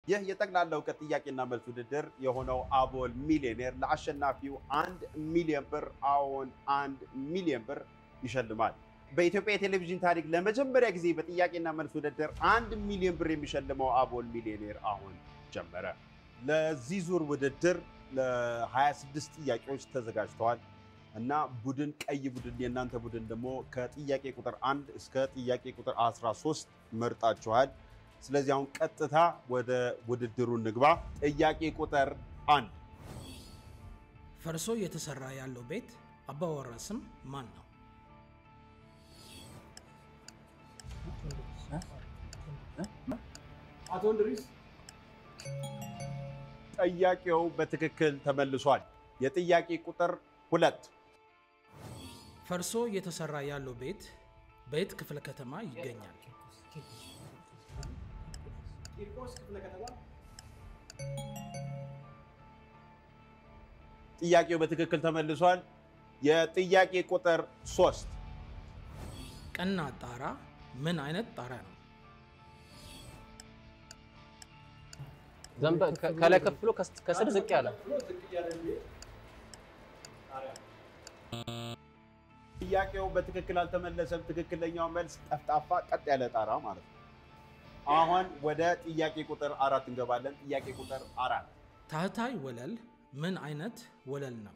ይህ የጠቅላላ እውቀት ጥያቄና መልስ ውድድር የሆነው አቦል ሚሊዮኔር ለአሸናፊው አንድ ሚሊዮን ብር አዎን አንድ ሚሊዮን ብር ይሸልማል። በኢትዮጵያ የቴሌቪዥን ታሪክ ለመጀመሪያ ጊዜ በጥያቄና መልስ ውድድር አንድ ሚሊዮን ብር የሚሸልመው አቦል ሚሊዮኔር አሁን ጀመረ። ለዚህ ዙር ውድድር ለ26 ጥያቄዎች ተዘጋጅተዋል እና ቡድን ቀይ ቡድን የእናንተ ቡድን ደግሞ ከጥያቄ ቁጥር አንድ እስከ ጥያቄ ቁጥር 13 መርጣችኋል። ስለዚህ አሁን ቀጥታ ወደ ውድድሩ እንግባ። ጥያቄ ቁጥር አንድ ፈርሶ እየተሰራ ያለው ቤት አባወራ ስም ማን ነው? አቶ እንድሪስ ጥያቄው በትክክል ተመልሷል። የጥያቄ ቁጥር ሁለት ፈርሶ እየተሰራ ያለው ቤት በየት ክፍለ ከተማ ይገኛል? ቂርቆስ ክፍለ ከተማ ጥያቄው በትክክል ተመልሷል። የጥያቄ ቁጥር ሶስት ቀና ጣራ ምን አይነት ጣራ ነው? ዘንበ ከ- ከላይ ከፍ ብሎ ከስ- ከስር ዝቅ ያለ ብሎ ዝቅ እያለ የሚሄድ ጣሪያ ጥያቄው በትክክል አልተመለሰም። ትክክለኛው መልስ ጠፍጣፋ ቀጥ ያለ ጣራ ማለት ነው። አሁን ወደ ጥያቄ ቁጥር አራት እንገባለን። ጥያቄ ቁጥር አራት ታህታይ ወለል ምን አይነት ወለል ነው?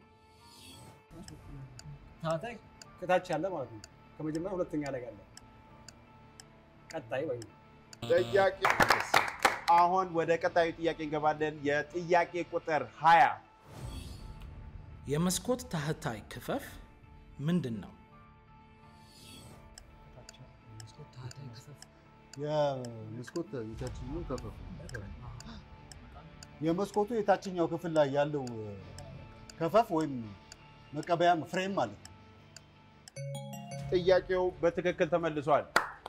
ታህታይ ከታች ያለ ማለት ነው። ከመጀመሪያ ሁለተኛ ላይ ያለ ቀጣይ ወይ ጥያቄ አሁን ወደ ቀጣዩ ጥያቄ እንገባለን። የጥያቄ ቁጥር 20 የመስኮት ታህታይ ክፈፍ ምንድን ነው? የመስኮት የታችኛው ክፍል የመስኮቱ የታችኛው ክፍል ላይ ያለው ከፈፍ ወይም መቀበያ ፍሬም ማለት ነው። ጥያቄው በትክክል ተመልሷል።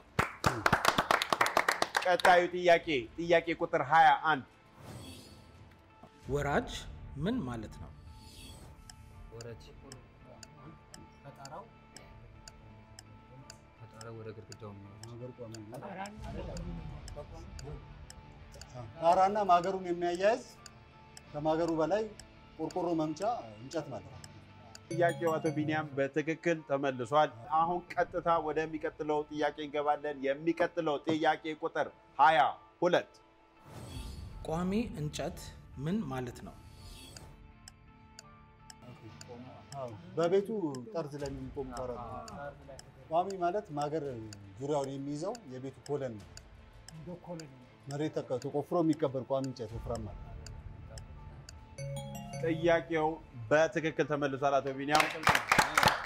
ቀጣዩ ጥያቄ ጥያቄ ቁጥር 21 ወራጅ ምን ማለት ነው? ወረድ ከጣራው ከጣሪያው ወደ ግድግዳው የሚወርድ ማገር ቋሚ ነው። ጣራና ማገሩን የሚያያይዝ ከማገሩ በላይ ቆርቆሮ መምቻ እንጨት ማለት ነው። ጥያቄው አቶ ቢኒያም በትክክል ተመልሷል። አሁን ቀጥታ ወደሚቀጥለው ጥያቄ እንገባለን። የሚቀጥለው ጥያቄ ቁጥር 22 ቋሚ እንጨት ምን ማለት ነው? አዎ፣ በቤቱ ጠርዝ ላይ የሚቆም ጣራ ነው። ቋሚ ማለት ማገር ዙሪያውን የሚይዘው የቤቱ ኮለን ነው። መሬት ተቀ- ተቆፍሮ የሚቀበር ቋሚ እንጨት ወፍራም ማለት ነው። ጥያቄው በትክክል ተመልሷል። አቶ ቢኒያም